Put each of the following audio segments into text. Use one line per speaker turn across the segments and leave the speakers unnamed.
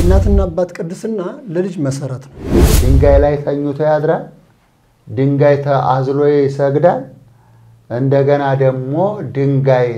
የእናትና አባት ቅድስና ለልጅ መሰረት ነው።
ድንጋይ ላይ ተኝቶ ያድራል። ድንጋይ አዝሎ ይሰግዳል። እንደገና ደግሞ ድንጋይ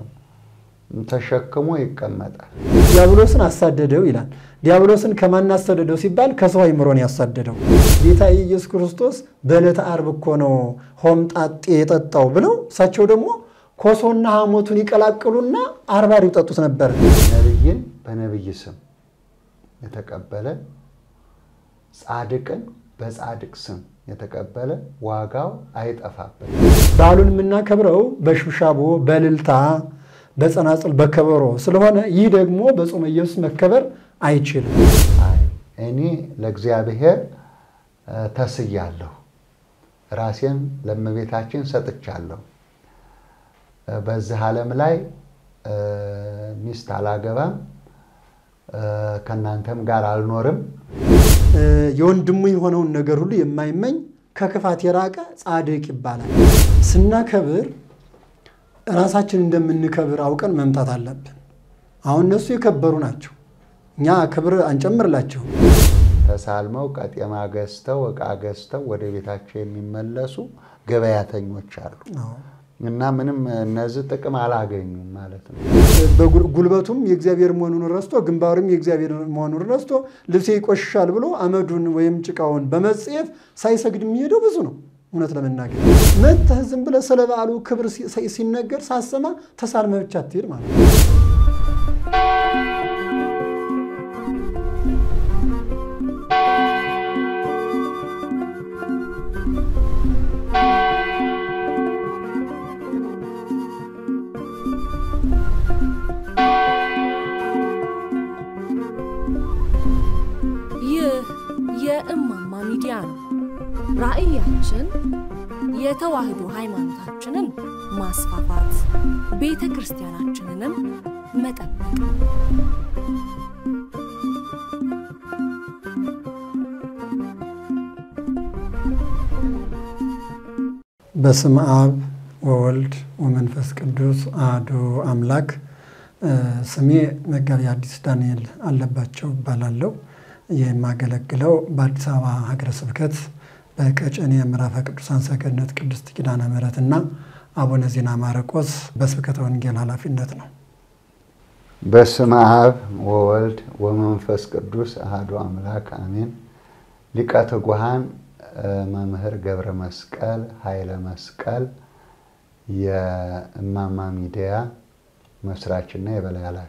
ተሸክሞ ይቀመጣል።
ዲያብሎስን አሳደደው ይላል። ዲያብሎስን ከማን አሳደደው ሲባል ከሰው አይምሮን ያሳደደው ጌታ ኢየሱስ ክርስቶስ በዕለተ ዓርብ እኮ ነው ሆምጣጤ የጠጣው ብለው እሳቸው ደግሞ ኮሶና ሐሞቱን ይቀላቅሉና አርባር ይጠጡት ነበር።
ነቢይን በነቢይ ስም የተቀበለ ጻድቅን በጻድቅ ስም የተቀበለ ዋጋው አይጠፋበት።
በዓሉን የምናከብረው በሽብሻቦ በእልልታ በጸናጽል በከበሮ ስለሆነ ይህ ደግሞ በጾመ ኢየሱስ መከበር አይችልም።
አይ እኔ ለእግዚአብሔር ተስያለሁ፣ ራሴን ለእመቤታችን ሰጥቻለሁ። በዚህ ዓለም ላይ ሚስት አላገባም፣ ከእናንተም ጋር አልኖርም።
የወንድሙ የሆነውን ነገር ሁሉ የማይመኝ ከክፋት የራቀ ጻድቅ ይባላል። ስናከብር ራሳችን እንደምንከብር አውቀን መምጣት አለብን። አሁን እነሱ የከበሩ ናቸው፣ እኛ ክብር አንጨምርላቸውም።
ተሳልመው ቀጤማ ገዝተው ዕቃ ገዝተው ወደ ቤታቸው የሚመለሱ ገበያተኞች አሉ እና ምንም እነዚህ ጥቅም አላገኙም ማለት ነው።
ጉልበቱም የእግዚአብሔር መሆኑን ረስቶ ግንባሩም የእግዚአብሔር መሆኑን ረስቶ ልብሴ ይቆሽሻል ብሎ አመዱን ወይም ጭቃውን በመጽየፍ ሳይሰግድ የሚሄደው ብዙ ነው። እውነት ለመናገር መተህ ዝም ብለህ ስለ በዓሉ ክብር ሲነገር ሳሰማ ተሳልመህ ብቻ አትሄድ ማለት ነው።
ይህ የእማማ ሚዲያ ነው። ራዕያችን የተዋህዶ ሃይማኖታችንን ማስፋፋት፣ ቤተ ክርስቲያናችንንም መጠበቅ ነው።
በስም አብ ወወልድ ወመንፈስ ቅዱስ አሐዱ አምላክ። ስሜ መጋቢ ሐዲስ ዳንኤል አለባቸው እባላለሁ። የማገለግለው በአዲስ አበባ ሀገረ ስብከት በቀጨኔ ምዕራፈ ቅዱሳን ሰገነት ቅድስት ኪዳነ ምሕረት እና አቡነ ዜና ማርቆስ በስብከተ ወንጌል ኃላፊነት ነው።
በስመ አብ ወወልድ ወመንፈስ ቅዱስ አሐዱ አምላክ አሜን። ሊቀ ትጉሃን መምህር ገብረ መስቀል ኃይለ መስቀል የእማማ ሚዲያ መስራችና የበላይ ኃላፊ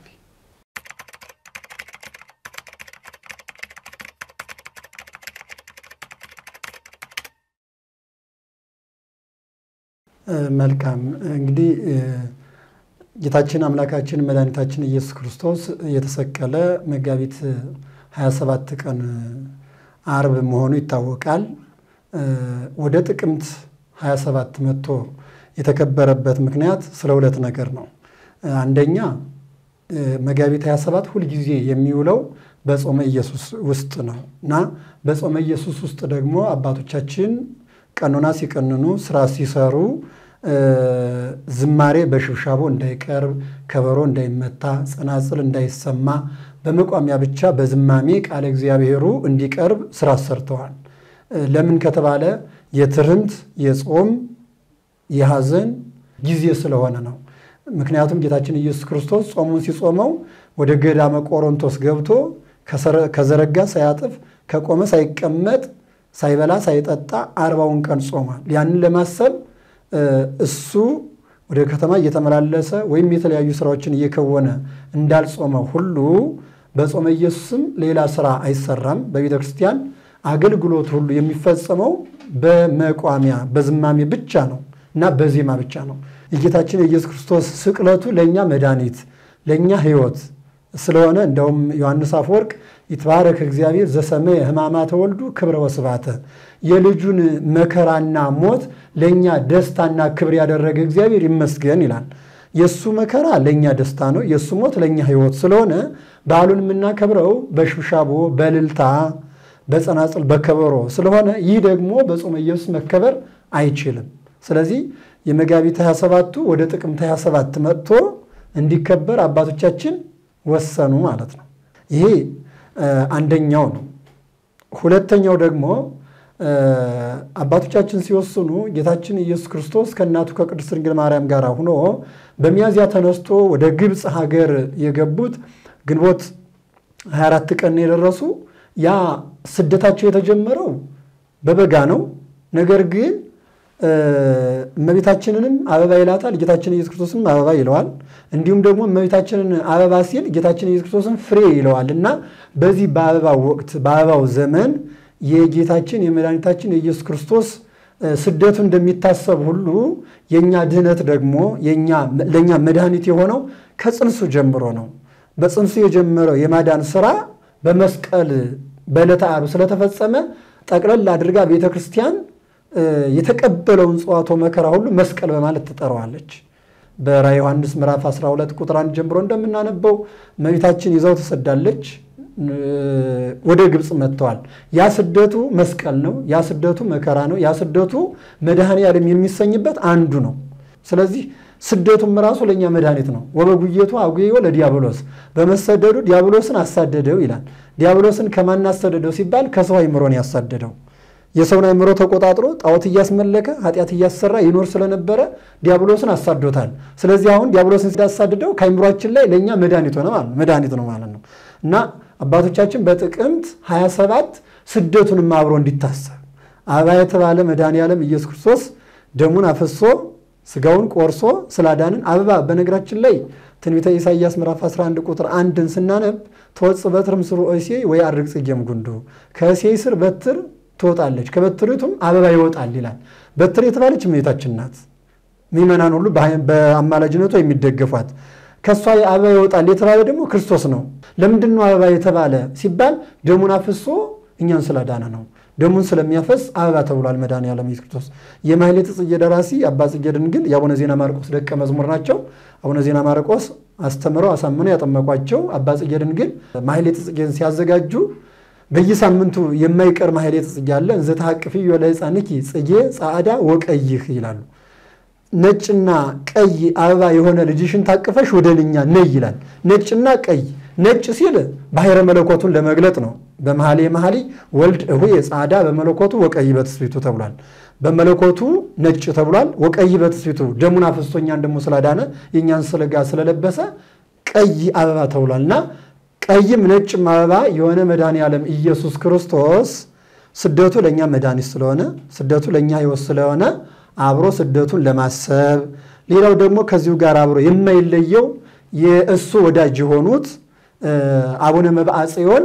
መልካም እንግዲህ ጌታችን አምላካችን መድኃኒታችን ኢየሱስ ክርስቶስ የተሰቀለ መጋቢት 27 ቀን አርብ መሆኑ ይታወቃል። ወደ ጥቅምት 27 መጥቶ የተከበረበት ምክንያት ስለ ሁለት ነገር ነው። አንደኛ መጋቢት 27 ሁልጊዜ የሚውለው በጾመ ኢየሱስ ውስጥ ነው እና በጾመ ኢየሱስ ውስጥ ደግሞ አባቶቻችን ቀኖና ሲቀንኑ ስራ ሲሰሩ ዝማሬ በሽብሻቦ እንዳይቀርብ፣ ከበሮ እንዳይመታ፣ ጸናጽል እንዳይሰማ በመቋሚያ ብቻ በዝማሜ ቃለ እግዚአብሔሩ እንዲቀርብ ስራ ሰርተዋል። ለምን ከተባለ የትርምት የጾም የሐዘን ጊዜ ስለሆነ ነው። ምክንያቱም ጌታችን ኢየሱስ ክርስቶስ ጾሙን ሲጾመው ወደ ገዳመ ቆሮንቶስ ገብቶ ከዘረጋ ሳያጥፍ ከቆመ ሳይቀመጥ ሳይበላ ሳይጠጣ አርባውን ቀን ጾሟል። ያንን ለማሰብ እሱ ወደ ከተማ እየተመላለሰ ወይም የተለያዩ ስራዎችን እየከወነ እንዳልጾመ ሁሉ በጾመ ኢየሱስም ሌላ ስራ አይሰራም። በቤተ ክርስቲያን አገልግሎት ሁሉ የሚፈጸመው በመቋሚያ በዝማሜ ብቻ ነው እና በዜማ ብቻ ነው። የጌታችን የኢየሱስ ክርስቶስ ስቅለቱ ለእኛ መድኃኒት ለእኛ ሕይወት ስለሆነ እንደውም ዮሐንስ አፈወርቅ ይትባረክ እግዚአብሔር ዘሰመየ ሕማማተ ወልዱ ክብረ ወስባተ የልጁን መከራና ሞት ለእኛ ደስታና ክብር ያደረገ እግዚአብሔር ይመስገን ይላል። የእሱ መከራ ለእኛ ደስታ ነው፣ የእሱ ሞት ለእኛ ሕይወት ስለሆነ በዓሉን የምናከብረው በሽብሻቦ በእልልታ በጸናጽል በከበሮ ስለሆነ ይህ ደግሞ በጾመ ኢየሱስ መከበር አይችልም። ስለዚህ የመጋቢት 27ቱ ወደ ጥቅምት 27 መጥቶ እንዲከበር አባቶቻችን ወሰኑ ማለት ነው። ይሄ አንደኛው ነው። ሁለተኛው ደግሞ አባቶቻችን ሲወስኑ ጌታችን ኢየሱስ ክርስቶስ ከእናቱ ከቅድስት ድንግል ማርያም ጋር ሆኖ በሚያዝያ ተነስቶ ወደ ግብፅ ሀገር የገቡት ግንቦት 24 ቀን የደረሱ ያ ስደታቸው የተጀመረው በበጋ ነው። ነገር ግን እመቤታችንንም አበባ ይላታል፣ ጌታችን ኢየሱስ ክርስቶስንም አበባ ይለዋል። እንዲሁም ደግሞ እመቤታችንን አበባ ሲል ጌታችን ኢየሱስ ክርስቶስን ፍሬ ይለዋል እና በዚህ በአበባው ወቅት በአበባው ዘመን የጌታችን የመድኃኒታችን የኢየሱስ ክርስቶስ ስደቱ እንደሚታሰብ ሁሉ የእኛ ድህነት ደግሞ ለእኛ መድኃኒት የሆነው ከጽንሱ ጀምሮ ነው። በጽንሱ የጀመረው የማዳን ስራ በመስቀል በዕለተ ዓርብ ስለተፈጸመ ጠቅለል አድርጋ ቤተ ክርስቲያን የተቀበለውን ጽዋቶ መከራ ሁሉ መስቀል በማለት ትጠራዋለች። በራዕየ ዮሐንስ ምዕራፍ 12 ቁጥር 1 ጀምሮ እንደምናነበው እመቤታችን ይዘው ትሰዳለች። ወደ ግብፅ መጥተዋል። ያ ስደቱ መስቀል ነው። ያ ስደቱ መከራ ነው። ያ ስደቱ መድኃኔ ዓለም የሚሰኝበት አንዱ ነው። ስለዚህ ስደቱም ራሱ ለእኛ መድኃኒት ነው። ወበጉየቱ አጉዮ ለዲያብሎስ በመሰደዱ ዲያብሎስን አሳደደው ይላል። ዲያብሎስን ከማን አሳደደው ሲባል ከሰው አይምሮን ያሳደደው የሰውን አይምሮ ተቆጣጥሮ ጣዖት እያስመለከ ኃጢአት እያሰራ ይኖር ስለነበረ ዲያብሎስን አሳዶታል። ስለዚህ አሁን ዲያብሎስን ሲያሳድደው ከአይምሯችን ላይ ለእኛ መድኃኒት ሆነ ማለት መድኃኒት ነው ማለት ነው እና አባቶቻችን በጥቅምት 27 ስደቱንም አብሮ እንዲታሰብ አበባ የተባለ መድኃኔ ዓለም ኢየሱስ ክርስቶስ ደሙን አፍሶ ስጋውን ቆርሶ ስላዳንን አበባ በነገራችን ላይ ትንቢተ ኢሳይያስ ምዕራፍ 11 ቁጥር አንድን ስናነብ ተወጽእ በትር ምስሩ እሴይ ወይ አድርግ ጽጌም ጉንዱ ከእሴይ ስር በትር ትወጣለች ከበትሪቱም አበባ ይወጣል ይላል። በትር የተባለች እመቤታችን ናት። ምዕመናን ሁሉ በአማላጅነቷ የሚደገፏት ከእሷ አበባ ይወጣል የተባለ ደግሞ ክርስቶስ ነው። ለምንድን ነው አበባ የተባለ ሲባል ደሙን አፍሶ እኛን ስላዳነ ነው። ደሙን ስለሚያፈስ አበባ ተብሏል መድኃኔዓለም ኢየሱስ ክርስቶስ። የማሕሌተ ጽጌ ደራሲ አባ ጽጌ ድንግል የአቡነ ዜና ማርቆስ ደቀ መዝሙር ናቸው። አቡነ ዜና ማርቆስ አስተምረው አሳምነው ያጠመቋቸው አባ ጽጌ ድንግል ማሕሌተ ጽጌን ሲያዘጋጁ በየሳምንቱ የማይቀር ማሕሌተ ጽጌ አለ። እንዘ ተሐቅፍዮ ለሕፃንኪ ጽጌ ጻዕዳ ወቀይህ ይላሉ። ነጭና ቀይ አበባ የሆነ ልጅሽን ታቅፈሽ ወደ እኛ ነይ ይላል። ነጭና ቀይ ነጭ ሲል ባሕረ መለኮቱን ለመግለጥ ነው። በመኃልየ መኃልይ ወልድ እሁየ ጻዕዳ በመለኮቱ ወቀይ በትስብእቱ ተብሏል። በመለኮቱ ነጭ ተብሏል። ወቀይ በትስብእቱ ደሙን አፍስሶ እኛን ደግሞ ስላዳነ የእኛን ሥጋ ስለለበሰ ቀይ አበባ ተብሏል እና ቀይም ነጭም አበባ የሆነ መድኃኔ ዓለም ኢየሱስ ክርስቶስ ስደቱ ለእኛ መድኃኒት ስለሆነ ስደቱ ለእኛ ሕይወት ስለሆነ አብሮ ስደቱን ለማሰብ ሌላው ደግሞ ከዚሁ ጋር አብሮ የማይለየው የእሱ ወዳጅ የሆኑት አቡነ መብዓ ጽዮን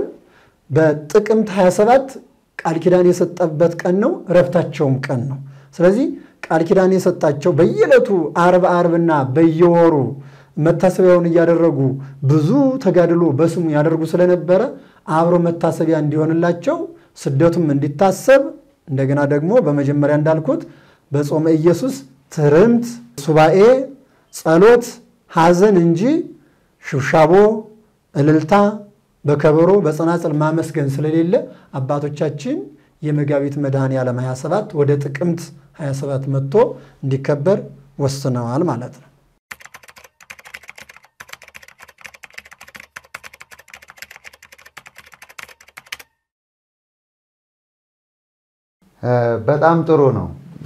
በጥቅምት 27 ቃል ኪዳን የሰጠበት ቀን ነው። እረፍታቸውም ቀን ነው። ስለዚህ ቃል ኪዳን የሰጣቸው በየዕለቱ አርብ አርብና በየወሩ መታሰቢያውን እያደረጉ ብዙ ተጋድሎ በስሙ ያደርጉ ስለነበረ አብሮ መታሰቢያ እንዲሆንላቸው ስደቱም እንዲታሰብ እንደገና ደግሞ በመጀመሪያ እንዳልኩት በጾመ ኢየሱስ ትርምት፣ ሱባኤ፣ ጸሎት፣ ሐዘን እንጂ ሽብሻቦ፣ እልልታ፣ በከበሮ በጸናጽል ማመስገን ስለሌለ አባቶቻችን የመጋቢት መድኃኔ ዓለም 27 ወደ ጥቅምት 27 መጥቶ እንዲከበር ወስነዋል ማለት ነው።
በጣም ጥሩ ነው።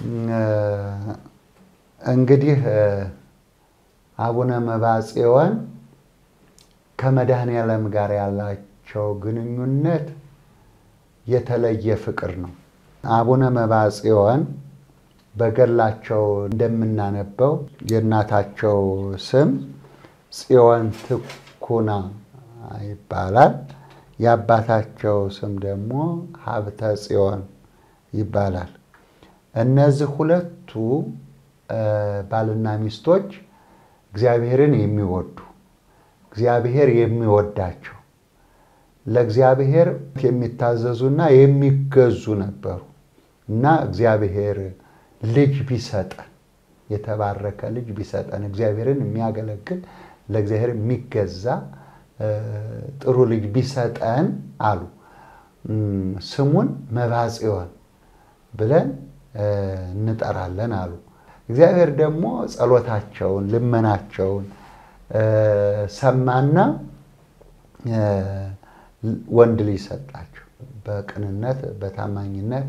እንግዲህ አቡነ መብዓ ጽዮን ከመድኃኔዓለም ጋር ያላቸው ግንኙነት የተለየ ፍቅር ነው። አቡነ መብዓ ጽዮን በገላቸው እንደምናነበው የእናታቸው ስም ጽዮን ትኩና ይባላል። የአባታቸው ስም ደግሞ ሀብተ ጽዮን ይባላል። እነዚህ ሁለቱ ባልና ሚስቶች እግዚአብሔርን የሚወዱ እግዚአብሔር የሚወዳቸው ለእግዚአብሔር የሚታዘዙና የሚገዙ ነበሩ እና እግዚአብሔር ልጅ ቢሰጠን የተባረከ ልጅ ቢሰጠን እግዚአብሔርን የሚያገለግል ለእግዚአብሔር የሚገዛ ጥሩ ልጅ ቢሰጠን አሉ። ስሙን መብዓ ጽዮን ብለን እንጠራለን አሉ። እግዚአብሔር ደግሞ ጸሎታቸውን፣ ልመናቸውን ሰማና ወንድ ልጅ ሰጣቸው። በቅንነት በታማኝነት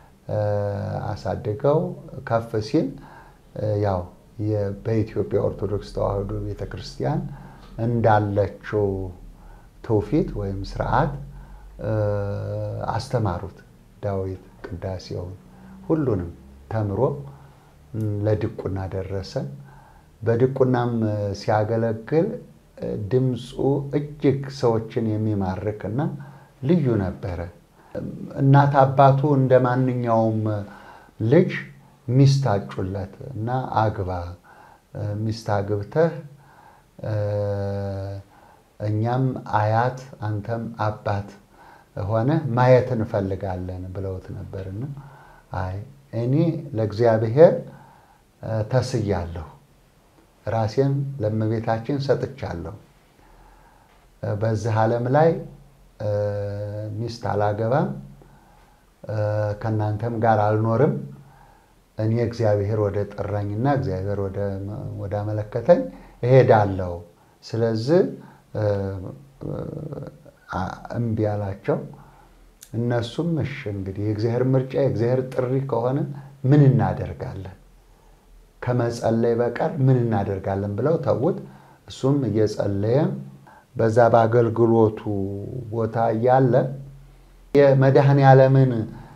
አሳድገው ከፍ ሲል ያው በኢትዮጵያ ኦርቶዶክስ ተዋሕዶ ቤተ ክርስቲያን እንዳለችው ትውፊት ወይም ስርዓት አስተማሩት። ዳዊት ቅዳሴውን ሁሉንም ተምሮ ለድቁና ደረሰ። በድቁናም ሲያገለግል ድምፁ እጅግ ሰዎችን የሚማርክ እና ልዩ ነበረ። እናት አባቱ እንደ ማንኛውም ልጅ ሚስት አጩለት እና አግባ፣ ሚስት አግብተህ እኛም አያት አንተም አባት ሆነ ማየት እንፈልጋለን ብለውት ነበርና አይ እኔ ለእግዚአብሔር ተስያለሁ፣ ራሴን ለእመቤታችን ሰጥቻለሁ። በዚህ ዓለም ላይ ሚስት አላገባም፣ ከእናንተም ጋር አልኖርም። እኔ እግዚአብሔር ወደ ጠራኝና እግዚአብሔር ወደ አመለከተኝ እሄዳለሁ። ስለዚህ እምቢ አላቸው። እነሱም እሺ እንግዲህ የእግዚአብሔር ምርጫ የእግዚአብሔር ጥሪ ከሆነ ምን እናደርጋለን? ከመጸለይ በቀር ምን እናደርጋለን ብለው ተዉት። እሱም እየጸለየ በዛ በአገልግሎቱ ቦታ እያለ የመድኃኔ ዓለምን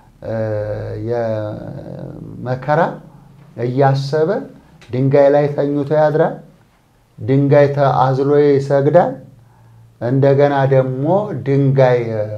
የመከራ እያሰበ ድንጋይ ላይ ተኝቶ ያድራል። ድንጋይ አዝሎ ይሰግዳል። እንደገና ደግሞ ድንጋይ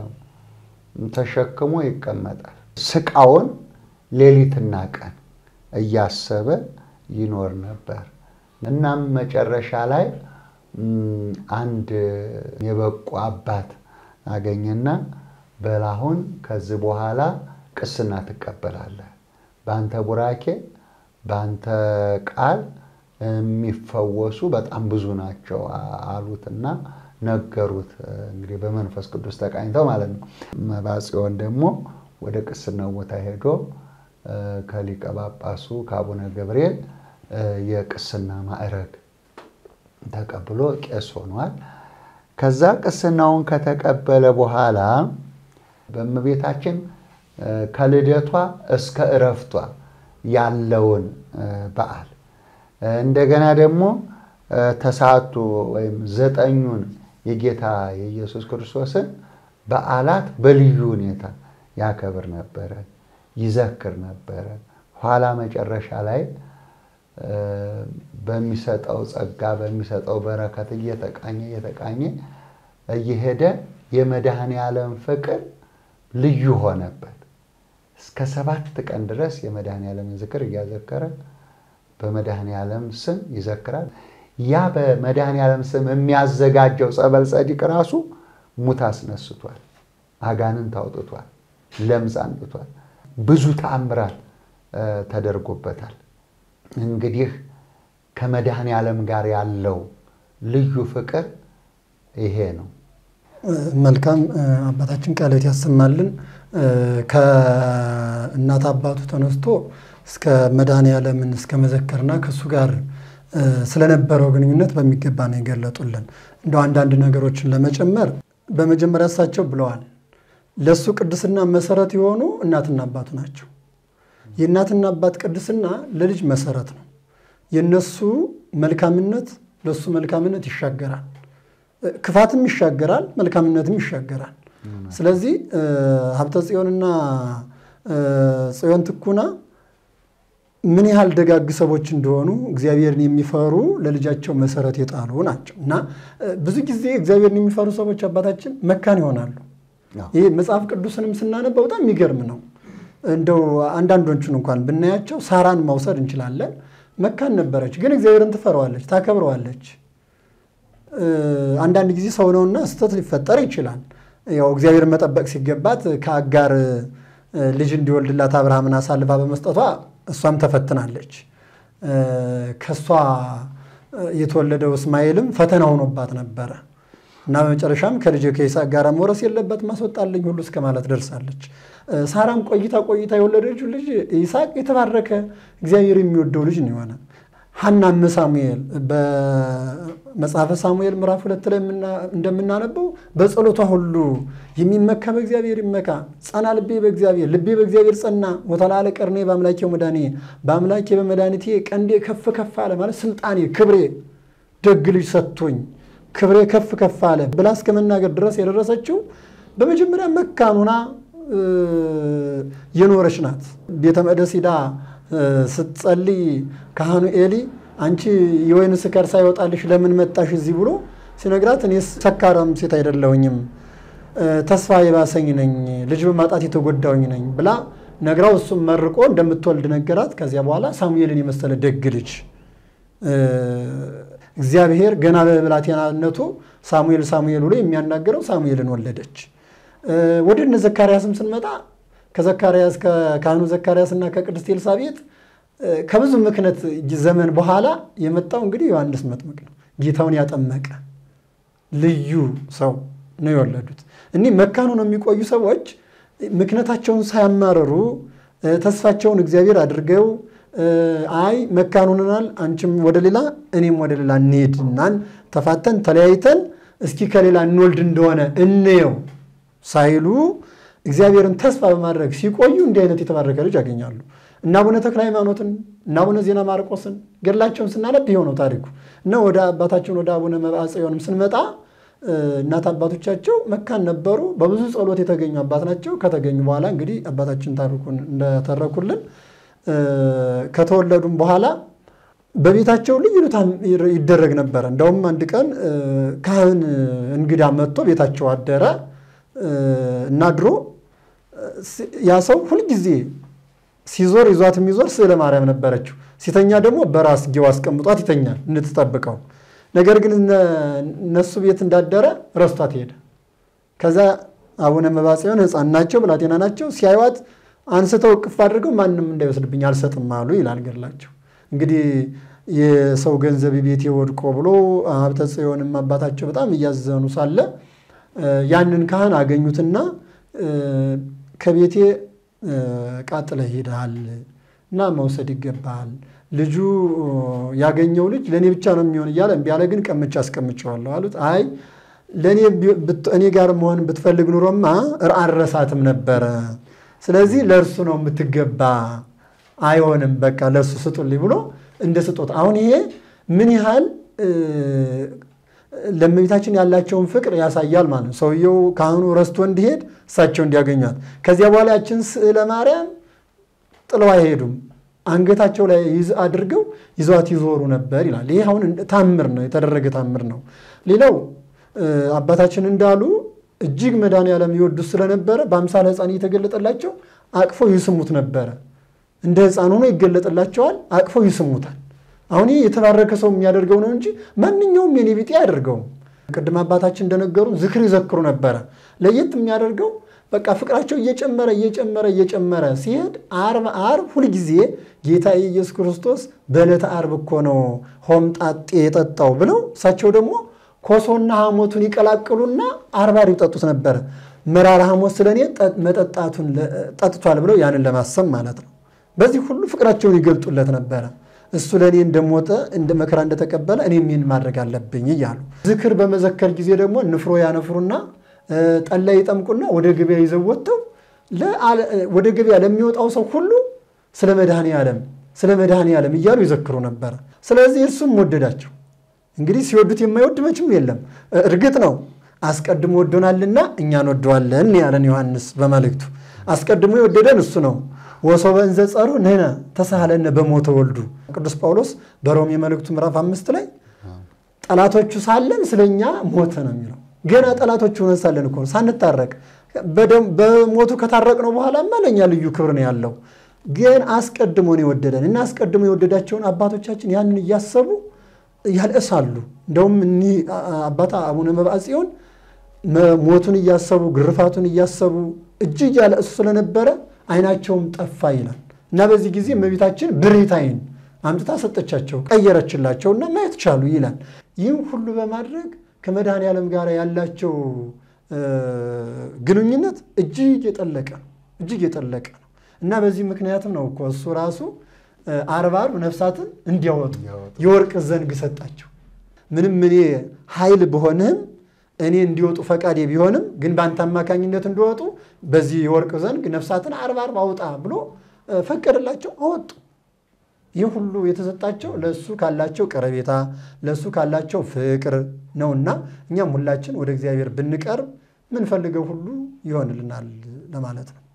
ተሸክሞ ይቀመጣል። ስቃውን ሌሊትና ቀን እያሰበ ይኖር ነበር። እናም መጨረሻ ላይ አንድ የበቁ አባት አገኘና በላሁን ከዚህ በኋላ ቅስና ትቀበላለህ፣ በአንተ ቡራኬ በአንተ ቃል የሚፈወሱ በጣም ብዙ ናቸው አሉትና ነገሩት። እንግዲህ በመንፈስ ቅዱስ ተቃኝተው ማለት ነው። መባጽዮን ደግሞ ወደ ቅስናው ቦታ ሄዶ ከሊቀ ጳጳሱ ከአቡነ ገብርኤል የቅስና ማዕረግ ተቀብሎ ቄስ ሆኗል። ከዛ ቅስናውን ከተቀበለ በኋላ በእመቤታችን ከልደቷ እስከ እረፍቷ ያለውን በዓል እንደገና ደግሞ ተስዓቱ ወይም ዘጠኙን የጌታ የኢየሱስ ክርስቶስን በዓላት በልዩ ሁኔታ ያከብር ነበረ፣ ይዘክር ነበረ። ኋላ መጨረሻ ላይ በሚሰጠው ጸጋ በሚሰጠው በረከት እየተቃኘ እየተቃኘ እየሄደ የመድኃኔ ዓለም ፍቅር ልዩ ሆነበት። እስከ ሰባት ቀን ድረስ የመድኃኔ ዓለምን ዝክር እያዘከረ በመድኃኔ ዓለም ስም ይዘክራል። ያ በመድኃኔ ዓለም ስም የሚያዘጋጀው ጸበል ጸዲቅ ራሱ ሙት አስነስቷል፣ አጋንንት አውጥቷል፣ ለምጽ አንጥቷል። ብዙ ተአምራት ተደርጎበታል። እንግዲህ ከመድኃኔ ዓለም ጋር ያለው ልዩ ፍቅር ይሄ ነው።
መልካም አባታችን ቃልዎት ያሰማልን። ከእናት አባቱ ተነስቶ እስከ መድኃኔ ዓለምን እስከ መዘከርና ከእሱ ጋር ስለነበረው ግንኙነት በሚገባ ነው የገለጡልን። እንደው አንዳንድ ነገሮችን ለመጨመር በመጀመሪያ እሳቸው ብለዋል፣ ለእሱ ቅድስና መሰረት የሆኑ እናትና አባቱ ናቸው። የእናትና አባት ቅድስና ለልጅ መሰረት ነው። የእነሱ መልካምነት ለእሱ መልካምነት ይሻገራል። ክፋትም ይሻገራል፣ መልካምነትም ይሻገራል። ስለዚህ ሀብተ ጽዮንና ጽዮን ትኩና ምን ያህል ደጋግ ሰዎች እንደሆኑ እግዚአብሔርን የሚፈሩ ለልጃቸው መሰረት የጣሉ ናቸው እና ብዙ ጊዜ እግዚአብሔርን የሚፈሩ ሰዎች አባታችን መካን ይሆናሉ። ይህ መጽሐፍ ቅዱስንም ስናነበው በጣም የሚገርም ነው። እንደው አንዳንዶቹን እንኳን ብናያቸው ሳራን መውሰድ እንችላለን። መካን ነበረች፣ ግን እግዚአብሔርን ትፈረዋለች፣ ታከብረዋለች። አንዳንድ ጊዜ ሰው ነውና ስህተት ሊፈጠር ይችላል። ያው እግዚአብሔርን መጠበቅ ሲገባት ከአጋር ልጅ እንዲወልድላት አብርሃምን አሳልፋ በመስጠቷ እሷም ተፈትናለች። ከእሷ የተወለደው እስማኤልም ፈተና ሆኖባት ነበረ እና በመጨረሻም ከልጅ ከይስሐቅ ጋር መውረስ የለበትም አስወጣልኝ ሁሉ እስከ ማለት ደርሳለች። ሳራም ቆይታ ቆይታ የወለደችው ልጅ ይስሐቅ የተባረከ እግዚአብሔር የሚወደው ልጅ ነው የሆነ። ሐናም ሳሙኤል በመጽሐፈ ሳሙኤል ምዕራፍ ሁለት ላይ እንደምናነበው በጸሎቷ ሁሉ የሚመካ በእግዚአብሔር ይመካ፣ ጸና ልቤ በእግዚአብሔር ልቤ በእግዚአብሔር ጸና፣ ወተላለ ቀርኔ በአምላኬው መድኃኔ በአምላኬ በመድኃኒቴ ቀንዴ ከፍ ከፍ አለ ማለት ስልጣኔ፣ ክብሬ ደግ ልጅ ሰጥቶኝ ክብሬ ከፍ ከፍ አለ ብላ እስከ መናገር ድረስ የደረሰችው በመጀመሪያ መካን ሆና የኖረች ናት። ቤተ መቅደስ ሂዳ ስትጸልይ ካህኑ ኤሊ አንቺ የወይን ስካር ሳይወጣልሽ ለምን መጣሽ እዚህ ብሎ ሲነግራት እኔ ሰካራም ሴት አይደለሁኝም ተስፋ የባሰኝ ነኝ፣ ልጅ በማጣት የተጎዳውኝ ነኝ ብላ ነግራው እሱም መርቆ እንደምትወልድ ነገራት። ከዚያ በኋላ ሳሙኤልን የመሰለ ደግ ልጅ እግዚአብሔር ገና በብላቴናነቱ ሳሙኤል ሳሙኤል ብሎ የሚያናገረው ሳሙኤልን ወለደች። ወደ እነ ዘካርያስም ስንመጣ ከዘካርያስ ከካህኑ ዘካርያስ እና ከቅድስት ኤልሳቤጥ ከብዙ ምክነት ዘመን በኋላ የመጣው እንግዲህ ዮሐንስ መጥምቅ ነው። ጌታውን ያጠመቀ ልዩ ሰው ነው የወለዱት። እኒህ መካኑ ነው የሚቆዩ ሰዎች ምክነታቸውን ሳያማረሩ ተስፋቸውን እግዚአብሔር አድርገው አይ መካኑንናል፣ አንቺም ወደ ሌላ እኔም ወደ ሌላ እንሄድናን ተፋተን ተለያይተን እስኪ ከሌላ እንወልድ እንደሆነ እንየው ሳይሉ እግዚአብሔርን ተስፋ በማድረግ ሲቆዩ እንዲህ አይነት የተባረከ ልጅ ያገኛሉ። እና አቡነ ተክለ ሃይማኖትን እና አቡነ ዜና ማርቆስን ገድላቸውን ስናነብ ይኸው ነው ታሪኩ። እና ወደ አባታችን ወደ አቡነ መብዓ ጽዮንም ስንመጣ እናት አባቶቻቸው መካን ነበሩ። በብዙ ጸሎት የተገኙ አባት ናቸው። ከተገኙ በኋላ እንግዲህ አባታችን ታሪኩን እንደተረኩልን ከተወለዱም በኋላ በቤታቸው ልዩ ይደረግ ነበረ። እንደውም አንድ ቀን ካህን እንግዳ መጥቶ ቤታቸው አደረ እና ድሮ ያ ሰው ሁልጊዜ ሲዞር ይዟት የሚዞር ስዕለ ማርያም ነበረችው። ሲተኛ ደግሞ በራስጌው አስቀምጧት ይተኛል እንድትጠብቀው። ነገር ግን እነሱ ቤት እንዳደረ ረስቷት ሄደ። ከዛ አቡነ መብዓ ጽዮን ሕፃን ናቸው፣ ብላቴና ናቸው። ሲያዩዋት አንስተው እቅፍ አድርገው ማንም እንዳይወስድብኝ አልሰጥም አሉ ይላል ገድላቸው። እንግዲህ የሰው ገንዘብ ቤቴ ወድቆ ብሎ ሀብተ ጽዮንም አባታቸው በጣም እያዘኑ ሳለ ያንን ካህን አገኙትና ከቤቴ ቃጥለህ ሄደሃል እና መውሰድ ይገባሃል። ልጁ ያገኘው ልጅ ለእኔ ብቻ ነው የሚሆን እያለ እምቢ አለ። ግን ቀምቼ አስቀምጨዋለሁ አሉት። አይ ለእኔ እኔ ጋር መሆን ብትፈልግ ኑሮማ አልረሳትም ነበረ። ስለዚህ ለእርሱ ነው የምትገባ፣ አይሆንም በቃ ለእርሱ ስጡልኝ ብሎ እንደ ስጦታ አሁን ይሄ ምን ያህል ለእመቤታችን ያላቸውን ፍቅር ያሳያል ማለት ነው። ሰውየው ካህኑ ረስቶ እንዲሄድ እሳቸው እንዲያገኟት፣ ከዚያ በኋላ ያችን ስዕለ ማርያም ጥለው አይሄዱም። አንገታቸው ላይ አድርገው ይዘዋት ይዞሩ ነበር ይላል። ይህ አሁን ታምር ነው፣ የተደረገ ታምር ነው። ሌላው አባታችን እንዳሉ እጅግ መድኃኔዓለም ይወዱት ስለነበረ በአምሳለ ሕፃን እየተገለጠላቸው አቅፈው ይስሙት ነበረ። እንደ ሕፃን ሆኖ ይገለጥላቸዋል፣ አቅፈው ይስሙታል። አሁን ይህ የተባረከ ሰው የሚያደርገው ነው እንጂ ማንኛውም የኔ ቢጤ አያደርገውም። ቅድም አባታችን እንደነገሩን ዝክር ይዘክሩ ነበረ። ለየት የሚያደርገው በቃ ፍቅራቸው እየጨመረ እየጨመረ እየጨመረ ሲሄድ ዓርብ ዓርብ ሁልጊዜ ጌታ ኢየሱስ ክርስቶስ በዕለተ ዓርብ እኮ ነው ሆምጣጤ የጠጣው ብለው እሳቸው ደግሞ ኮሶና ሐሞቱን ይቀላቅሉና ዓርብ ዓርብ ይጠጡት ነበረ። መራራ ሐሞት ስለ እኔ መጠጣቱን ጠጥቷል ብለው ያንን ለማሰብ ማለት ነው። በዚህ ሁሉ ፍቅራቸውን ይገልጡለት ነበረ። እሱ ለእኔ እንደሞተ እንደ መከራ እንደተቀበለ እኔም ይህን ማድረግ አለብኝ እያሉ ዝክር በመዘከር ጊዜ ደግሞ ንፍሮ ያነፍሩና ጠላ ይጠምቁና ወደ ገበያ ይዘው ወጥተው ወደ ገበያ ለሚወጣው ሰው ሁሉ ስለ መድኃኔ ዓለም ስለ መድኃኔ ዓለም እያሉ ይዘክሩ ነበረ። ስለዚህ እርሱም ወደዳቸው። እንግዲህ ሲወዱት የማይወድ መቼም የለም። እርግጥ ነው አስቀድሞ ወዶናልና እኛን ወደዋለን ያለን ዮሐንስ በመልእክቱ አስቀድሞ የወደደን እሱ ነው። ወሶበ እንዘ ጸሩ ንሕነ ተሳሃለነ በሞተ ወልዱ ቅዱስ ጳውሎስ በሮሜ መልእክቱ ምዕራፍ አምስት ላይ ጠላቶቹ ሳለን ስለኛ ሞተ ነው የሚለው። ገና ጠላቶቹ ሆነን ሳለን እኮ ሳንታረቅ በሞቱ ከታረቅነው በኋላማ ለእኛ ልዩ ክብር ነው ያለው። ግን አስቀድሞ ነው የወደደን እና አስቀድሞ የወደዳቸውን አባቶቻችን ያንን እያሰቡ ያልእሳሉ። እንደውም እኒህ አባታ አቡነ መብዓ ጽዮን ሞቱን እያሰቡ ግርፋቱን እያሰቡ እጅግ ያለእሱ ስለነበረ ዓይናቸውም ጠፋ ይላል እና በዚህ ጊዜ እመቤታችን ብሬት ዓይን አምጥታ ሰጠቻቸው፣ ቀየረችላቸውና ማየት ቻሉ ይላል። ይህም ሁሉ በማድረግ ከመድኃኔ ዓለም ጋር ያላቸው ግንኙነት እጅግ የጠለቀ ነው፣ እጅግ የጠለቀ ነው እና በዚህ ምክንያትም ነው እኮ እሱ ራሱ አርብ አርብ ነፍሳትን እንዲያወጡ
እንዲያወጡ።
የወርቅ ዘንግ ሰጣቸው። ምንም እኔ ኃይል ብሆንህም እኔ እንዲወጡ ፈቃዴ ቢሆንም ግን በአንተ አማካኝነት እንዲወጡ በዚህ የወርቅ ዘንግ ነፍሳትን አርብ አርብ አውጣ ብሎ እ፣ ፈቀደላቸው፣ አወጡ። ይህ ሁሉ የተሰጣቸው ለእሱ ካላቸው ቀረቤታ ለእሱ ካላቸው ፍቅር ነውና እኛም ሁላችን ወደ እግዚአብሔር ብንቀርብ ምንፈልገው ሁሉ ይሆንልናል ለማለት ነው።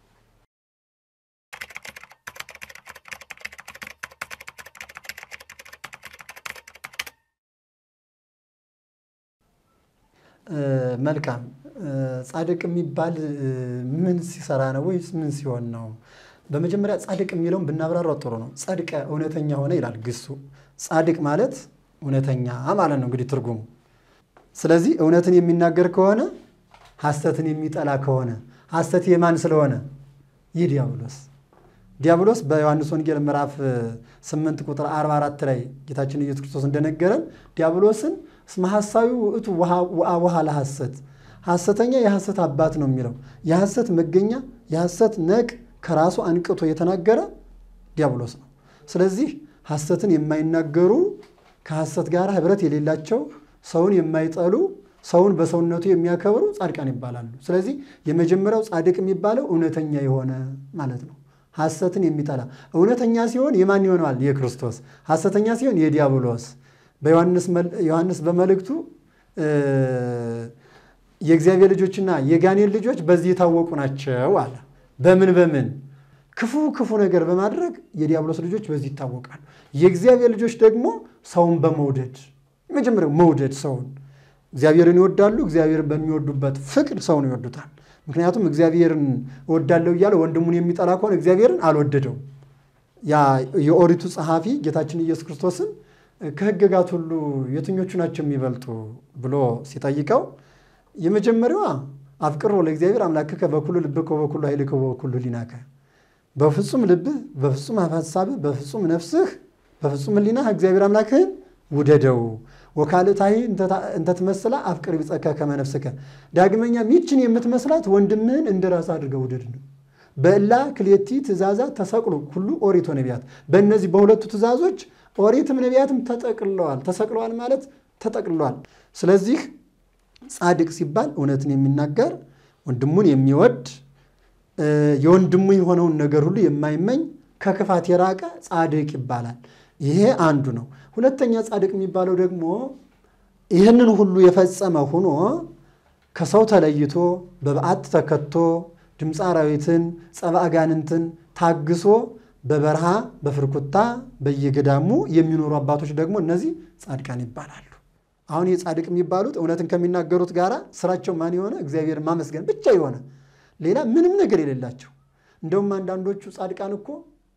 እ፣ መልካም እ፣ ጻድቅ የሚባል እ፣ ምን ሲሰራ ነው ወይስ ምን ሲሆን ነው? በመጀመሪያ ጻድቅ የሚለውን ብናብራራው ጥሩ ነው። ጸድቀ እውነተኛ ሆነ ይላል ግሱ። ጻድቅ ማለት እውነተኛ ማለት ነው እንግዲህ ትርጉሙ። ስለዚህ እውነትን የሚናገር ከሆነ ሐሰትን የሚጠላ ከሆነ ሐሰት የማን ስለሆነ ይህ ዲያብሎስ ዲያብሎስ በዮሐንስ ወንጌል ምዕራፍ 8 ቁጥር 44 ላይ ጌታችን ኢየሱስ ክርስቶስ እንደነገረን ዲያብሎስን እስመ ሐሳዊ ውእቱ ወአቡሃ ለሐሰት ሐሰተኛ የሐሰት አባት ነው የሚለው የሐሰት መገኛ የሐሰት ነቅ ከራሱ አንቅቶ የተናገረ ዲያብሎስ ነው። ስለዚህ ሐሰትን የማይናገሩ ከሐሰት ጋር ኅብረት የሌላቸው ሰውን የማይጠሉ ሰውን በሰውነቱ የሚያከብሩ ጻድቃን ይባላሉ። ስለዚህ የመጀመሪያው ጻድቅ የሚባለው እውነተኛ የሆነ ማለት ነው። ሐሰትን የሚጠላ እውነተኛ ሲሆን የማን ይሆነዋል? የክርስቶስ። ሐሰተኛ ሲሆን የዲያብሎስ። በዮሐንስ በመልእክቱ የእግዚአብሔር ልጆችና የጋኔን ልጆች በዚህ የታወቁ ናቸው አለ። በምን በምን ክፉ ክፉ ነገር በማድረግ የዲያብሎስ ልጆች በዚህ ይታወቃሉ። የእግዚአብሔር ልጆች ደግሞ ሰውን በመውደድ የመጀመሪያው መውደድ ሰውን እግዚአብሔርን ይወዳሉ። እግዚአብሔርን በሚወዱበት ፍቅር ሰውን ይወዱታል። ምክንያቱም እግዚአብሔርን እወዳለሁ እያለ ወንድሙን የሚጠላ ከሆነ እግዚአብሔርን አልወደደውም። ያ የኦሪቱ ጸሐፊ ጌታችን ኢየሱስ ክርስቶስን ከሕግጋት ሁሉ የትኞቹ ናቸው የሚበልጡ ብሎ ሲጠይቀው የመጀመሪያዋ አፍቅሮ ለእግዚአብሔር አምላክከ በኩሉ ልብከ ወበኩሉ ኃይልከ ወበኩሉ ሕሊናከ በፍጹም ልብህ፣ በፍጹም ሀሳብህ፣ በፍጹም ነፍስህ፣ በፍጹም ሕሊናህ እግዚአብሔር አምላክህን ውደደው ወካልእታሂ እንተ ትመስላ አፍቅር ቢጸከ ከመ ነፍስከ። ዳግመኛ ሚችን የምትመስላት ወንድምህን እንደ ራስህ አድርገህ ውደድ ነው። በእላ ክሌቲ ትእዛዛት ተሰቅሉ ሁሉ ኦሪት ወነቢያት። በእነዚህ በሁለቱ ትእዛዞች ኦሪትም ነቢያትም ተጠቅልለዋል። ተሰቅለዋል ማለት ተጠቅልለዋል። ስለዚህ ጻድቅ ሲባል እውነትን የሚናገር ወንድሙን የሚወድ የወንድሙ የሆነውን ነገር ሁሉ የማይመኝ ከክፋት የራቀ ጻድቅ ይባላል። ይሄ አንዱ ነው። ሁለተኛ ጻድቅ የሚባለው ደግሞ ይህንን ሁሉ የፈጸመ ሆኖ ከሰው ተለይቶ በበዓት ተከቶ ድምፀ አራዊትን ጸባ አጋንንትን ታግሶ በበረሃ በፍርኩታ በየገዳሙ የሚኖሩ አባቶች ደግሞ እነዚህ ጻድቃን ይባላሉ። አሁን ይህ ጻድቅ የሚባሉት እውነትን ከሚናገሩት ጋር ስራቸው ማን የሆነ እግዚአብሔርን ማመስገን ብቻ የሆነ ሌላ ምንም ነገር የሌላቸው እንደውም አንዳንዶቹ ጻድቃን እኮ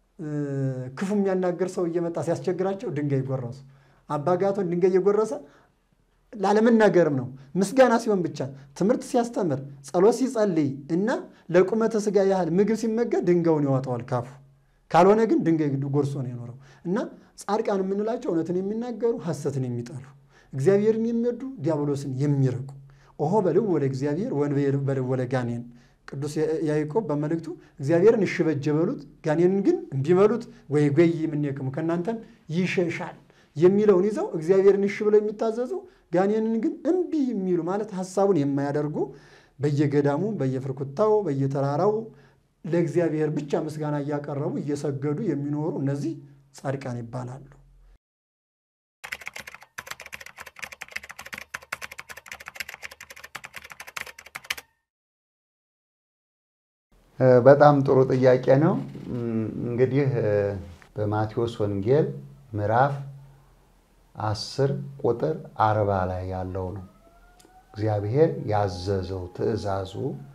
ክፉ የሚያናገር ሰው እየመጣ ሲያስቸግራቸው ድንጋይ ጎረሱ። አባጋቶን ድንጋይ እየጎረሰ ላለመናገርም ነው። ምስጋና ሲሆን ብቻ ትምህርት ሲያስተምር፣ ጸሎት ሲጸልይ እና ለቁመተ ስጋ ያህል ምግብ ሲመገብ ድንጋዩን ያወጣዋል ካፉ። ካልሆነ ግን ድንጋይ ጎርሶ ነው የኖረው እና ጻድቃን የምንላቸው እውነትን የሚናገሩ ሐሰትን የሚጠሉ እግዚአብሔርን የሚወዱ ዲያብሎስን የሚርቁ ኦሆ በልው ወደ እግዚአብሔር ወንበ በልው ወደ ጋኔን ቅዱስ ያዕቆብ በመልእክቱ እግዚአብሔርን እሺ በጀ በሉት ጋኔንን ግን እምቢ በሉት ወይ ጎይ የምንየቅሙ ከእናንተም ይሸሻል የሚለውን ይዘው እግዚአብሔርን እሺ ብለው የሚታዘዙ ጋኔንን ግን እምቢ የሚሉ ማለት ሐሳቡን የማያደርጉ በየገዳሙ በየፍርኩታው በየተራራው ለእግዚአብሔር ብቻ ምስጋና እያቀረቡ እየሰገዱ የሚኖሩ እነዚህ ጻድቃን ይባላሉ።
በጣም ጥሩ ጥያቄ ነው። እንግዲህ በማቴዎስ ወንጌል ምዕራፍ አስር ቁጥር አርባ ላይ ያለው ነው እግዚአብሔር ያዘዘው ትእዛዙ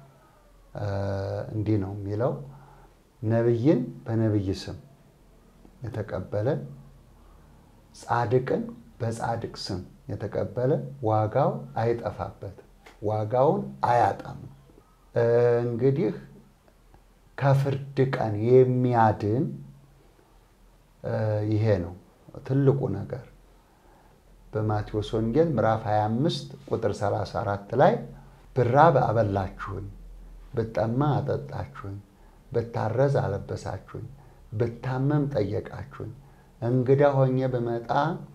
እንዲህ ነው የሚለው ነቢይን በነቢይ ስም የተቀበለ ጻድቅን በጻድቅ ስም የተቀበለ ዋጋው አይጠፋበትም፣ ዋጋውን አያጣም። እንግዲህ ከፍርድ ቀን የሚያድን ይሄ ነው ትልቁ ነገር። በማቴዎስ ወንጌል ምዕራፍ 25 ቁጥር 34 ላይ ብራብ አበላችሁኝ፣ ብጠማ አጠጣችሁኝ፣ ብታረዝ አለበሳችሁኝ፣ ብታመም ጠየቃችሁኝ፣ እንግዳ ሆኜ ብመጣ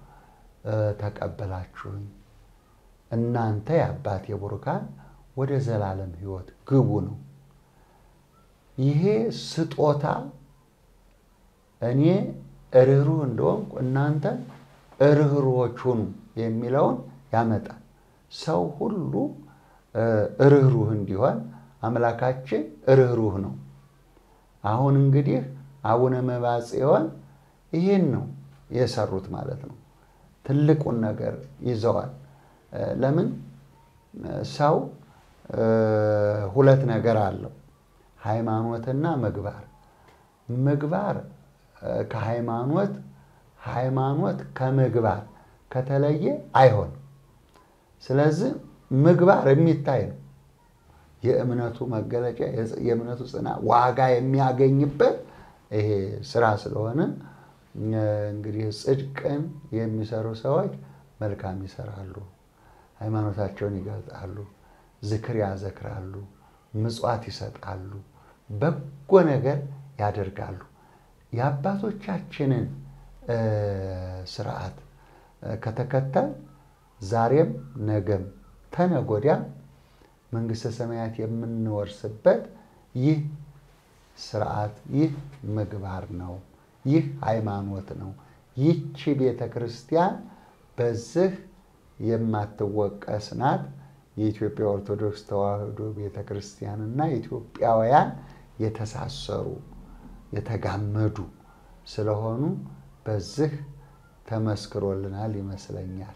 ተቀበላችሁኝ። እናንተ የአባቴ ቡሩካን ወደ ዘላለም ሕይወት ግቡ ነው። ይሄ ስጦታ እኔ ርኅሩህ እንደሆንኩ እናንተ ርኅሩሆች ሁኑ የሚለውን ያመጣል። ሰው ሁሉ ርኅሩህ እንዲሆን አምላካችን ርኅሩህ ነው። አሁን እንግዲህ አቡነ መብዓ ጽዮን ይህን ነው የሰሩት ማለት ነው። ትልቁን ነገር ይዘዋል። ለምን ሰው ሁለት ነገር አለው፣ ሃይማኖትና ምግባር። ምግባር ከሃይማኖት ሃይማኖት ከምግባር ከተለየ አይሆንም። ስለዚህ ምግባር የሚታይ ነው። የእምነቱ መገለጫ የእምነቱ ጽና ዋጋ የሚያገኝበት ይሄ ስራ ስለሆነ እንግዲህ ጽድቅን የሚሰሩ ሰዎች መልካም ይሰራሉ፣ ሃይማኖታቸውን ይገልጣሉ፣ ዝክር ያዘክራሉ፣ ምጽዋት ይሰጣሉ፣ በጎ ነገር ያደርጋሉ። የአባቶቻችንን ስርዓት ከተከተል ዛሬም ነገም ተነጎዳም መንግሥተ ሰማያት የምንወርስበት ይህ ስርዓት ይህ ምግባር ነው። ይህ ሃይማኖት ነው። ይቺ ቤተ ክርስቲያን በዚህ የማትወቀስ ናት። የኢትዮጵያ ኦርቶዶክስ ተዋሕዶ ቤተ ክርስቲያንና ኢትዮጵያውያን የተሳሰሩ የተጋመዱ ስለሆኑ በዚህ ተመስክሮልናል ይመስለኛል።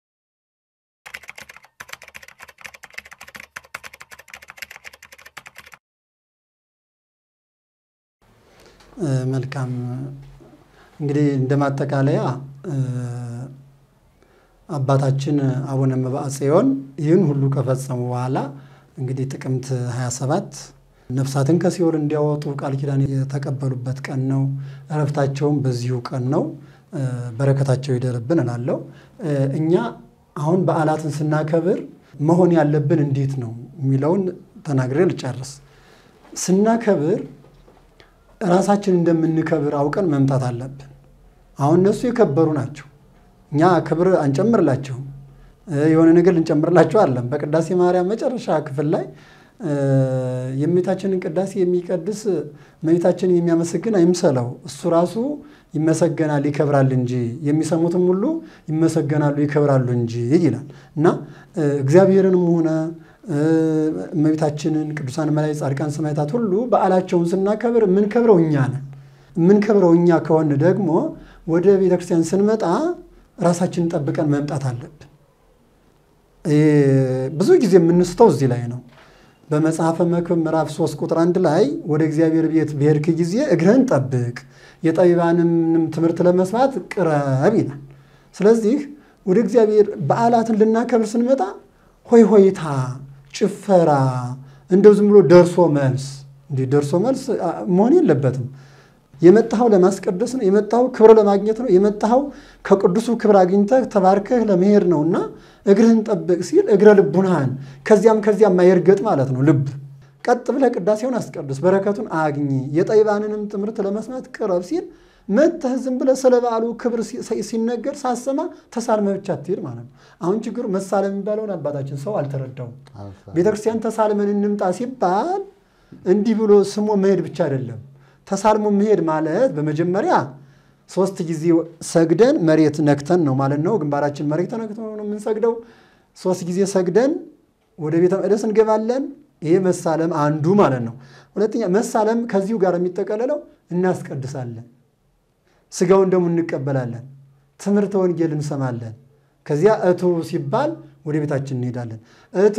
መልካም እንግዲህ እንደ ማጠቃለያ አባታችን አቡነ መብዓ ጽዮን ይህን ሁሉ ከፈጸሙ በኋላ እንግዲህ ጥቅምት 27 ነፍሳትን ከሲኦል እንዲያወጡ ቃል ኪዳን የተቀበሉበት ቀን ነው። እረፍታቸውም በዚሁ ቀን ነው። በረከታቸው ይደርብን እላለሁ። እኛ አሁን በዓላትን ስናከብር መሆን ያለብን እንዴት ነው የሚለውን ተናግሬ ልጨርስ። ስናከብር ራሳችን እንደምንከብር አውቀን መምጣት አለብን። አሁን እነሱ የከበሩ ናቸው። እኛ ክብር አንጨምርላቸውም። የሆነ ነገር ልንጨምርላቸው አለም። በቅዳሴ ማርያም መጨረሻ ክፍል ላይ የእመቤታችንን ቅዳሴ የሚቀድስ እመቤታችንን የሚያመሰግን አይምሰለው፣ እሱ ራሱ ይመሰገናል ይከብራል እንጂ የሚሰሙትም ሁሉ ይመሰገናሉ ይከብራሉ እንጂ ይላል እና እግዚአብሔርንም ሆነ እመቤታችንን ቅዱሳን መላእክት፣ ጻድቃን፣ ሰማዕታት ሁሉ በዓላቸውን ስናከብር የምንከብረው እኛ ነን። የምንከብረው እኛ ከሆን ደግሞ ወደ ቤተክርስቲያን ስንመጣ ራሳችንን ጠብቀን መምጣት አለብን። ብዙ ጊዜ የምንስተው እዚህ ላይ ነው። በመጽሐፈ መክብብ ምዕራፍ 3 ቁጥር አንድ ላይ ወደ እግዚአብሔር ቤት በሄድክ ጊዜ እግርህን ጠብቅ፣ የጠቢባንም ትምህርት ለመስማት ቅረብ ይላል። ስለዚህ ወደ እግዚአብሔር በዓላትን ልናከብር ስንመጣ ሆይ ሆይታ፣ ጭፈራ፣ እንደው ዝም ብሎ ደርሶ መልስ እንዲህ ደርሶ መልስ መሆን የለበትም። የመጣኸው ለማስቀደስ ነው። የመጣኸው ክብር ለማግኘት ነው። የመጣኸው ከቅዱሱ ክብር አግኝተህ ተባርከህ ለመሄድ ነው እና እግርህን ጠብቅ ሲል እግረ ልቡናህን ከዚያም ከዚያም ማየርገጥ ማለት ነው። ልብ ቀጥ ብለህ ቅዳሴውን አስቀድስ፣ በረከቱን አግኝ፣ የጠቢባንንም ትምህርት ለመስማት ቅረብ ሲል መተህ ዝም ብለህ ስለ በዓሉ ክብር ሲነገር ሳሰማ ተሳልመህ ብቻ ትሄድ ማለት ነው። አሁን ችግሩ መሳለም የሚባለውን አባታችን ሰው አልተረዳውም። ቤተክርስቲያን ተሳልመን እንምጣ ሲባል እንዲህ ብሎ ስሞ መሄድ ብቻ አይደለም። ተሳልሞ መሄድ ማለት በመጀመሪያ ሶስት ጊዜ ሰግደን መሬት ነክተን ነው ማለት ነው። ግንባራችን መሬት ተነክተን ነው የምንሰግደው። ሶስት ጊዜ ሰግደን ወደ ቤተ መቅደስ እንገባለን። ይሄ መሳለም አንዱ ማለት ነው። ሁለተኛ መሳለም ከዚሁ ጋር የሚጠቀለለው እናስቀድሳለን። ስጋውን ደግሞ እንቀበላለን። ትምህርተ ወንጌል እንሰማለን። ከዚያ እቱ ሲባል ወደ ቤታችን እንሄዳለን። እቱ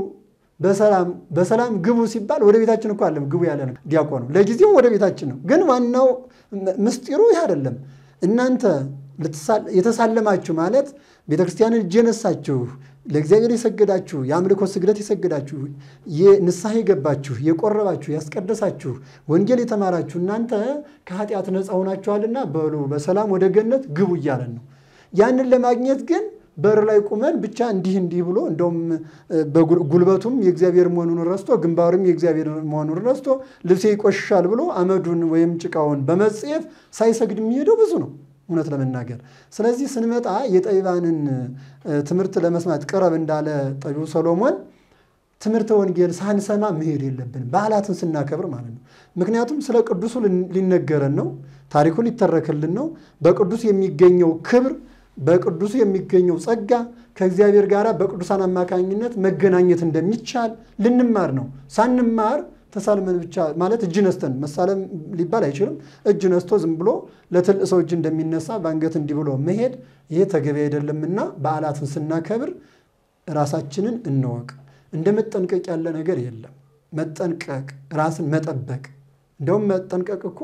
በሰላም ግቡ ሲባል ወደ ቤታችን እኮ አለም ግቡ ያለ ነው ዲያቆኑ። ለጊዜው ወደ ቤታችን ነው፣ ግን ዋናው ምስጢሩ ይህ አይደለም። እናንተ የተሳለማችሁ ማለት ቤተክርስቲያንን እጅ የነሳችሁ ለእግዚአብሔር የሰገዳችሁ የአምልኮ ስግደት የሰገዳችሁ ንስሐ የገባችሁ የቆረባችሁ ያስቀደሳችሁ ወንጌል የተማራችሁ እናንተ ከኃጢአት ነፃ ሆናችኋልና በሉ በሰላም ወደ ገነት ግቡ እያለን ነው። ያንን ለማግኘት ግን በር ላይ ቁመን ብቻ እንዲህ እንዲህ ብሎ እንደውም ጉልበቱም የእግዚአብሔር መሆኑን ረስቶ ግንባሩም የእግዚአብሔር መሆኑን ረስቶ ልብሴ ይቆሽሻል ብሎ አመዱን ወይም ጭቃውን በመጽየፍ ሳይሰግድ የሚሄደው ብዙ ነው እውነት ለመናገር። ስለዚህ ስንመጣ የጠቢባንን ትምህርት ለመስማት ቅረብ እንዳለ ጠቢቡ ሰሎሞን ትምህርተ ወንጌል ሳንሰማ መሄድ የለብንም፣ በዓላትን ስናከብር ማለት ነው። ምክንያቱም ስለ ቅዱሱ ሊነገረን ነው፣ ታሪኩ ሊተረክልን ነው። በቅዱስ የሚገኘው ክብር፣ በቅዱሱ የሚገኘው ጸጋ ከእግዚአብሔር ጋር በቅዱሳን አማካኝነት መገናኘት እንደሚቻል ልንማር ነው። ሳንማር ተሳልመን ብቻ ማለት እጅ ነስተን መሳለም ሊባል አይችልም። እጅ ነስቶ ዝም ብሎ ለትልቅ ሰው እጅ እንደሚነሳ በአንገት እንዲህ ብሎ መሄድ ይሄ ተገቢ አይደለምና በዓላትን ስናከብር ራሳችንን እንወቅ። እንደ መጠንቀቅ ያለ ነገር የለም። መጠንቀቅ፣ ራስን መጠበቅ። እንደውም መጠንቀቅ እኮ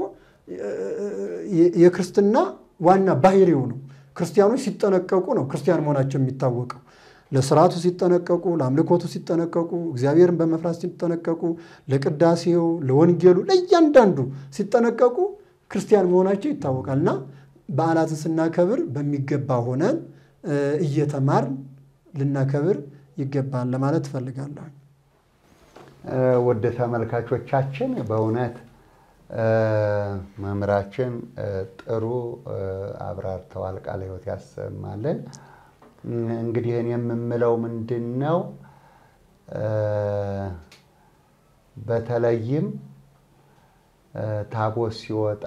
የክርስትና ዋና ባህሪው ነው። ክርስቲያኖች ሲጠነቀቁ ነው ክርስቲያን መሆናቸው የሚታወቀው። ለስርዓቱ ሲጠነቀቁ፣ ለአምልኮቱ ሲጠነቀቁ፣ እግዚአብሔርን በመፍራት ሲጠነቀቁ፣ ለቅዳሴው፣ ለወንጌሉ፣ ለእያንዳንዱ ሲጠነቀቁ ክርስቲያን መሆናቸው ይታወቃል። እና በዓላትን ስናከብር በሚገባ ሆነን እየተማርን ልናከብር ይገባል ለማለት እፈልጋለሁ።
ውድ ተመልካቾቻችን በእውነት መምህራችን ጥሩ አብራርተዋል። ቃለ ሕይወት ያሰማልን። እንግዲህ እኔ የምምለው ምንድን ነው፣ በተለይም ታቦት ሲወጣ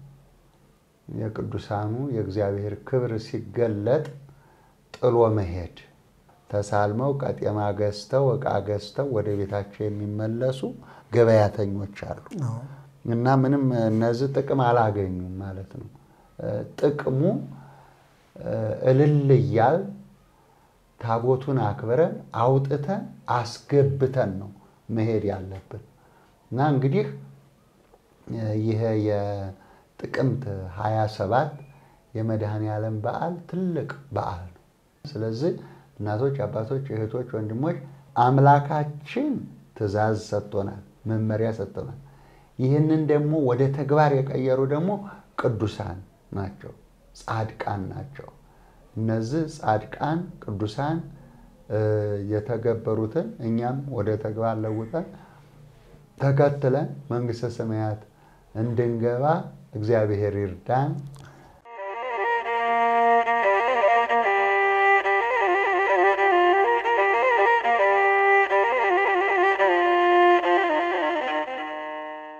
የቅዱሳኑ የእግዚአብሔር ክብር ሲገለጥ ጥሎ መሄድ ተሳልመው ቀጤማ ገዝተው ዕቃ ገዝተው ወደ ቤታቸው የሚመለሱ ገበያተኞች አሉ እና ምንም እነዚህ ጥቅም አላገኙም ማለት ነው። ጥቅሙ እልል እያል ታቦቱን አክብረን አውጥተን አስገብተን ነው መሄድ ያለብን እና እንግዲህ ይሄ የጥቅምት 27 የመድኃኔ ዓለም በዓል ትልቅ በዓል ነው። ስለዚህ እናቶች፣ አባቶች፣ እህቶች፣ ወንድሞች አምላካችን ትእዛዝ ሰጥቶናል፣ መመሪያ ሰጥቶናል። ይህንን ደግሞ ወደ ተግባር የቀየሩ ደግሞ ቅዱሳን ናቸው፣ ጻድቃን ናቸው። እነዚህ ጻድቃን ቅዱሳን የተገበሩትን እኛም ወደ ተግባር ለውጠን ተከትለን መንግሥተ ሰማያት እንድንገባ እግዚአብሔር ይርዳን።